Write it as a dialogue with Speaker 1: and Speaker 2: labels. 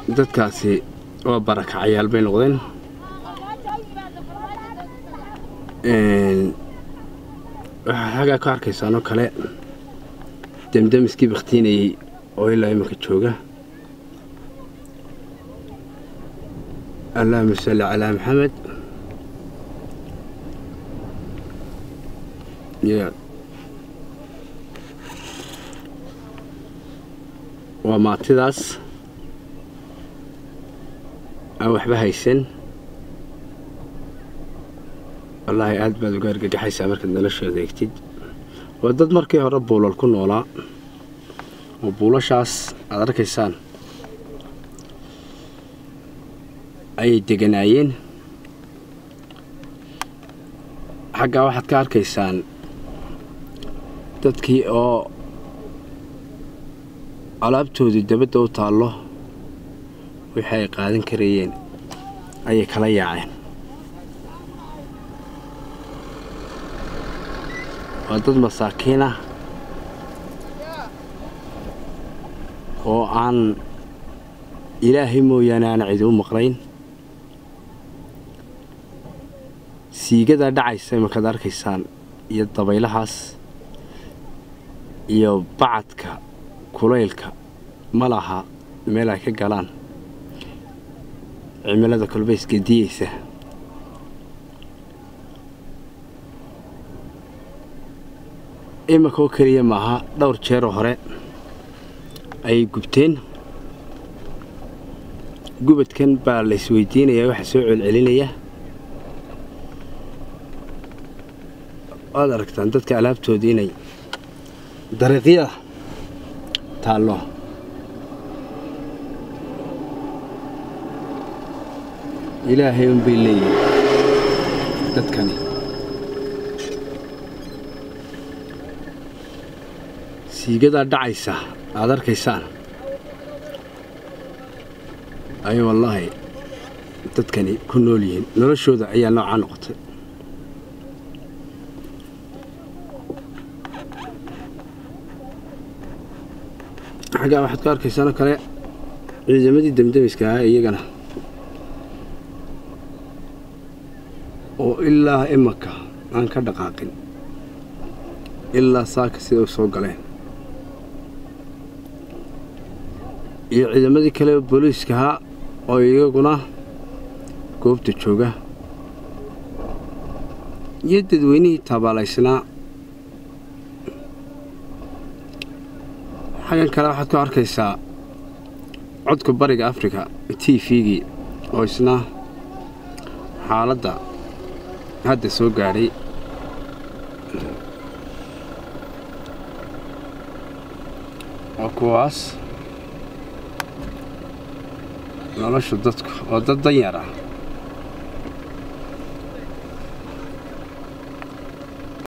Speaker 1: dadkaasi waa barakacayaal bay noqdeen waxaa xaggaa ka arkaysaanoo kale demdemiskii bakhtiinayey oo ilaa iminka jooga allahuma salli calaa maxamed waa maatidaas aan waxba haysan wallaahi aad baad uga argagaxaysaa markaad noloshooda egtid waa dad markii hore buulal ku noolaa oo buulashaas aad arkaysaan ayay deganaayeen xaggaa waxaad ka arkaysaan dadkii oo alaabtoodii dabadda u taallo wixii ay qaadan karayeen ayay kala yaaceen waa dad masaakiin ah oo aan ilaahay mooyaane aan cidi u maqnayn siigadaa dhacaysa imankaad arkaysaan iyo dabaylahaas iyo bacadka kulaylka ma laha meel ay ka galaan cimilada kolbayska diyeysa iminka oo keliya maaha dhowr jeeroo hore ayay gubteen gubadkan baa la isweydiinayaa waxa soo celcelinaya waad aragtaan dadka alaabtoodii inay dariiqyada taallo ilaahay unbay leeyihin dadkani siigadaa dhacaysa aad arkaysaan ayay wallaahi dadkani ku nool yihiin noloshooda ayaa noocaa noqotay xaggaa waxaad ka arkaysaanoo kale ciidamadii demdemiska ahaa iyagana oo ilaa imanka aan ka dhaqaaqin ilaa saaka sida u soo galeen iyo ciidamadii kale booliiska ahaa oo iyaguna goobta jooga iyo dadweynihii taabaalaysnaa xaggan kale waxaad ku arkaysaa codka bariga afrika t v-gii oo isna xaaladda hadda soo gaadhay waa kuwaas nolosha dadku oo dad danyar ah